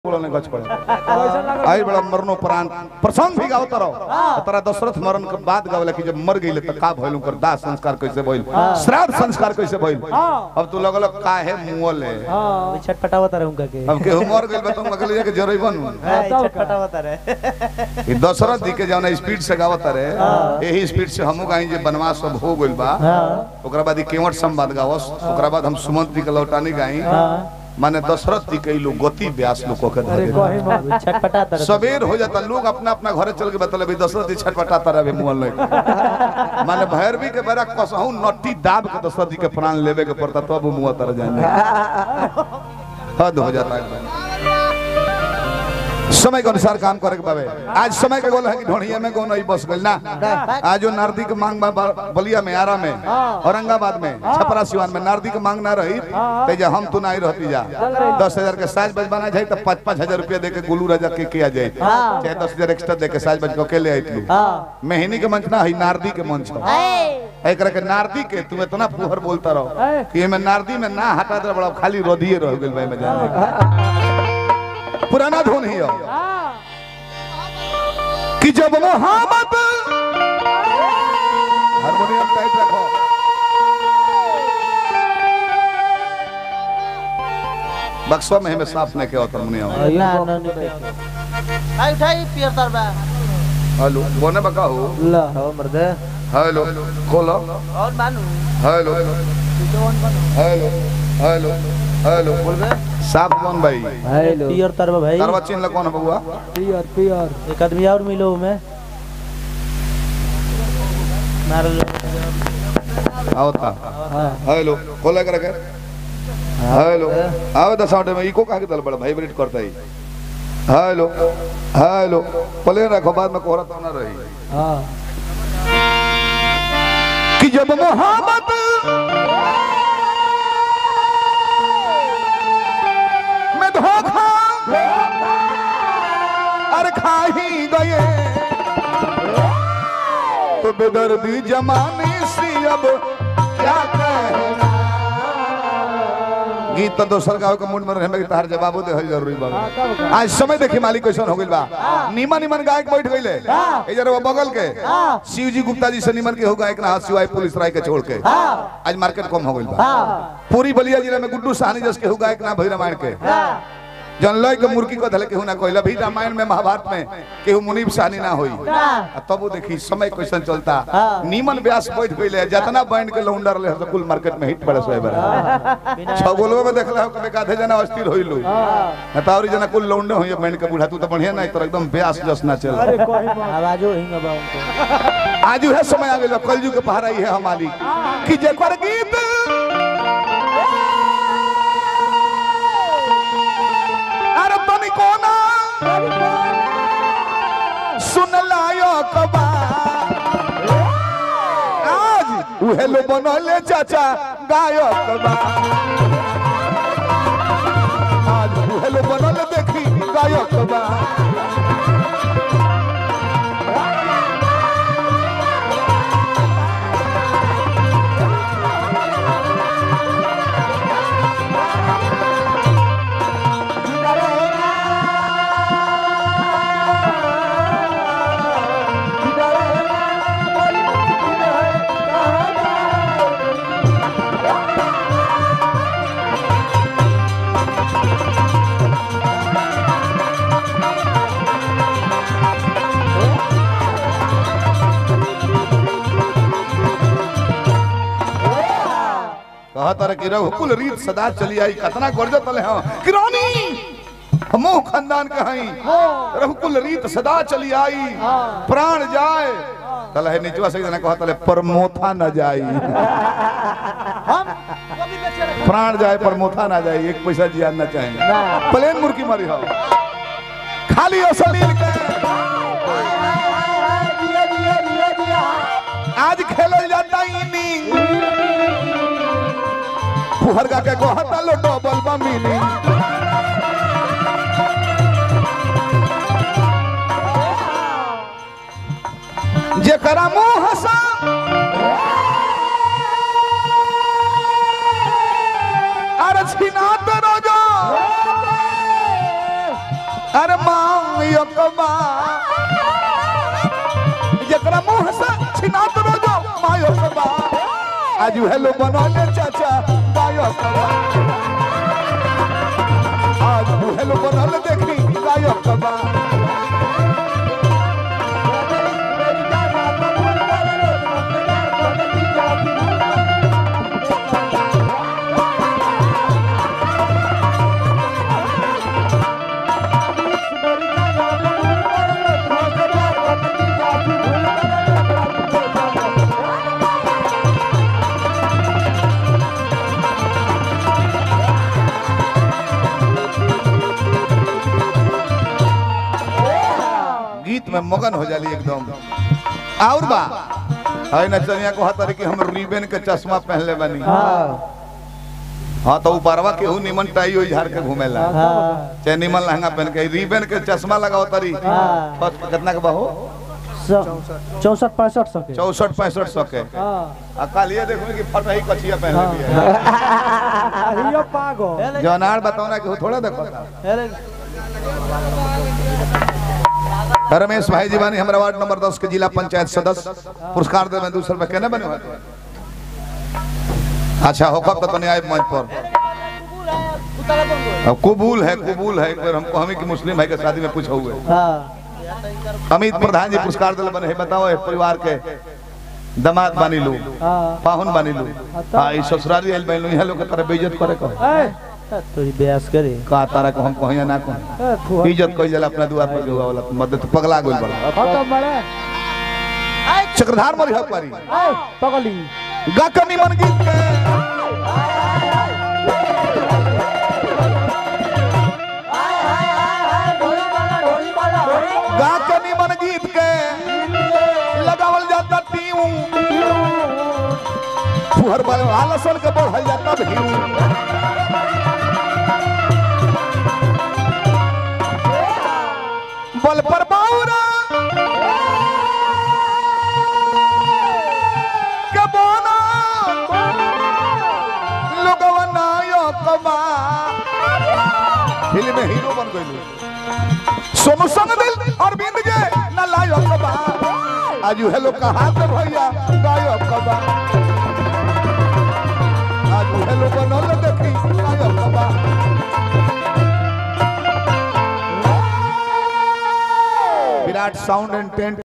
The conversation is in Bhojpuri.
बोलने गच पड़े आई बड़ा मरनो प्राण प्रसंग भी गाओ तरो तरा दशरथ मरण के बाद गावला कि जब मर गइले त का भइल ओकर दाह संस्कार कैसे भइल श्राद्ध संस्कार कैसे भइल अब तू लगल काहे मुअल है छटपटावत रहे उनका के अब केहू मर गइल बा तुम अगले जाके जरइबन हाँ, छटपटावत रहे ई दशरथ जी के जौन स्पीड से गावत रहे यही स्पीड से हमहू गाई जे बनवास सब हो गइल बा ओकरा बाद ई केवट संवाद गावस ओकरा बाद हम सुमंत जी के लौटानी गाई माने दशरथ जी के ई लोग गति व्यास लोग के धरे छटपटाता रहे सबेर हो जाता लोग अपना अपना घरे चल के बतल अभी दशरथ जी छटपटाता रहे मुअल नहीं माने भैरवी के बेरा कसहू नट्टी दाब के दशरथ जी के प्राण लेवे के पड़ता तब वो मुआ तर जाएंगे हद हो जाता है समय के अनुसार काम करे के बाबे आज समय के गोल है कि ढोढ़िया में कौन नहीं बस गइल ना आज जो नारदी के मांग बा- बा- बलिया में आरा में औरंगाबाद में छपरा सिवान में नारदी के मांग ना रही ते जे हम तू नहीं रहती जा दस हजार के साज बज बना जाए तो पाँच पाँच हजार रुपया दे के गुलू राजा के किया जाए चाहे दस हजार एक्स्ट्रा दे के साज बज को अकेले आई तू मेहनी के मंच ना है नारदी के मंच है एकरा के नारदी के तुम इतना फुहर बोलता रहो कि एमे नारदी में ना हटा दे बड़ा खाली रोधिए रह गेल भाई में जाने के। पुराना धुन ही हो कि जब मोहब्बत हारमोनियम टाइट रखो बक्सवा में हमें साफ नहीं किया हारमोनियम ना ना नहीं आई उठाई पियर तरबा हेलो बोने बका हो ला हो मर्दे हेलो खोलो और मानू हेलो हेलो हेलो हेलो साफ कौन भाई हेलो पियर तरवा भाई तरवा चिन्ह कौन है बबुआ पियर पियर एक आदमी और मिलो में मार लो आओ ता हां हेलो खोला कर के हेलो आओ दस आउट में इको काहे दल बड़ा वाइब्रेट करता ही हेलो हेलो प्ले रखो बाद में कोहरा तो ना रही हां कि जब मोहब्बत में धोखा अरे खा ही गए तो बेदर्दी जमाने से अब क्या कहना गीत तो दोसर गाँव के मूड में रहे में तार जवाबो दे जरूरी बा आज समय देखी मालिक कैसन हो गइल बा निमन निमन गायक बैठ गइले ए जरा वो बगल के शिव जी गुप्ता जी से निमन के हो गायक ना सिवाय पुलिस राय के छोड़ के आज मार्केट कम हो गइल बा पूरी बलिया जिला में गुड्डू साहनी जस के हो गायक ना भई रामायण के जन लय के मुर्गी को धले केहू ना कहला भी रामायण में महाभारत में केहू मुनीब साहनी ना होई आ तब वो देखी समय कैसन चलता नीमन व्यास बैठ गइले जितना बैंड के लौंडर ले तो कुल मार्केट में हिट पड़े सोए बरा छगोलवा में देखला हो कबे काधे जना अस्थिर होइलु नतावरी जना कुल लौंडे होई बैंड के बूढ़ा तू तो बढ़िया नहीं तो एकदम व्यास जस ना चल आवाजो हिंग बा उनको आज उहे समय आ गेल कलजू के पहाड़ा ही है हमारी कि जेकर गीत अरे तनी कोना सुन लायो कबा आज उहे लो बनले चाचा गायक बा आज उहे लो बनले देखी गायक बा कहत रहे कि रघुकुल रीत सदा चली आई कतना गर्जत तले हम किरानी हमो खानदान के हई रघुकुल रीत सदा चली आई प्राण जाए तले है निचवा से जना कहत तले परमोथा न जाई हम वो भी बेचे रखे प्राण जाए परमोथा ना जाए एक पैसा जिया ना चाहे प्लेन मुर्गी मारी हो खाली असलील के आज खेलल जाता इनिंग फुहरगा के कहता लो डबल बा मीनिंग जेकरा मुंह हसा अरे छिना तो रोजो अरे मांगियो कमा जकरा मुंह से छिनात रोजो मायो कबा आज हेलो बनौले चाचा बायो कबा आज हेलो बनौले देखी बायो कबा गीत में मगन हो जाली एकदम और बा है नचनिया को हतर कि हम रिबन के चश्मा पहनले बनी हाँ हाँ तो ऊपरवा केहू निमन टाई होई झाड़ के घूमेला हाँ चाहे निमन लहंगा पहन के रिबन के चश्मा लगाओ तरी हाँ। बस कितना के बाहो चौसठ पैंसठ सौ के चौसठ पैंसठ सौ के हाँ आ कल ये देखो कि फट रही कचिया पहन ली है अहियो पागल जनार बताओ ना कि वो थोड़ा देखो अरे रमेश भाई जीवानी हमारा वार्ड नंबर दस के जिला पंचायत सदस्य पुरस्कार दे में दूसरे रुपए कहने बने हुए? अच्छा होकर तो तने आए मंच पर अब कबूल है कबूल है एक बार हमको हमें कि मुस्लिम भाई के शादी में पूछा हुए हाँ अमित प्रधान जी पुरस्कार दिल बने है बताओ ए परिवार के दमाद बानी लो हाँ पाहुन बानी लो हाँ ई ससुराली आइल बानी लो यहाँ लोग के तरह बेइज्जत करे कर थोड़ी बयास करे का तारा को हम कहिया ना को इज्जत कोई जला अपना दुआर पर हुआ वाला मदद पगला गोल बड़ा खत्म बड़े चक्रधार मरी हक पारी पगली गाकनी मन गीत के गाकनी मन गीत के लगावल जाता टीऊ फुहर वाले आलसन के बढ़ल जाता भीऊ बल पर बाउरा के बोना लोगवा नायकवा फिल्म में हीरो बन गइल सोनू संग दिल अरविंद के ना लायकवा आज हेलो कहा से भैया गायकवा आज हेलो बनल देखी गायकवा विराट साउंड एंड टेंट